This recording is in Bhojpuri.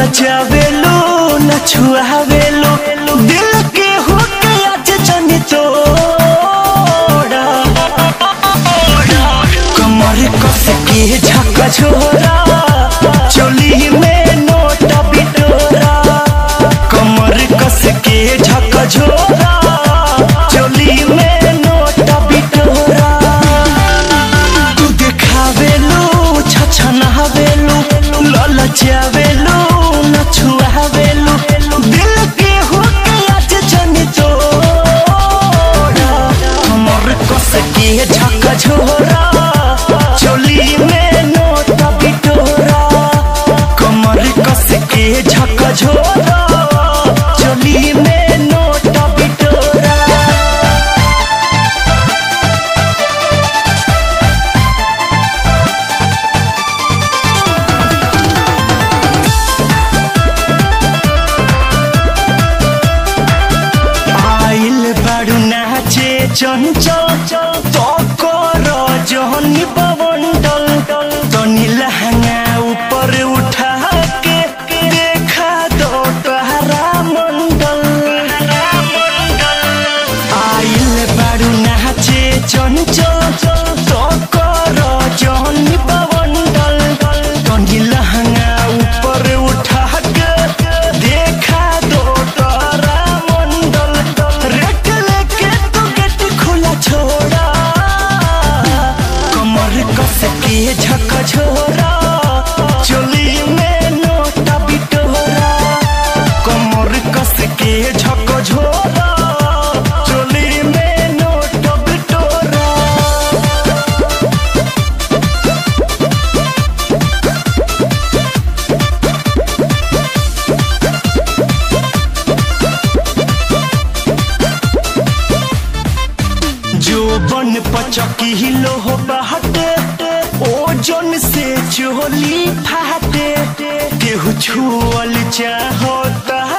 ललचावेलू न छुआवेलू दिल के हुके आज जनी तोड़ा कमर कस के झक झोरा चोली में नोटा बिटोरा कमर कस के झक झोरा चोली में नोटा बिटोरा तू देखावेलू छछनावेलू ललचावेलू न छुआवेलू दिल के हुके आज जनी तोड़ा हमर कस के झक झोरा चोली में नोटा बिटोरा कमर कस के झक झोरा चोली में नोटा बिटोरा आइल बारू नाचे चंचल तो कर जहनी पवंडल तनी लहंगा ऊपर उठा के देखा दो तहरा मंडल आइल बारू नाचे चंचल तो कर जहनी पवंडल तनी लहंगा ऊपर उठा के देखा दो तहरा मंडल रेट लेके तो गेट खुला छोड़ा कमर कस के झक झोरा चोली में नोटा बिटोरा कमर कस के झक झोरा चोली में नोटा बिटोरा जो बन पचकी हिलो हो बहटे ओजन से चोली फाटे केहू छुअल चाहता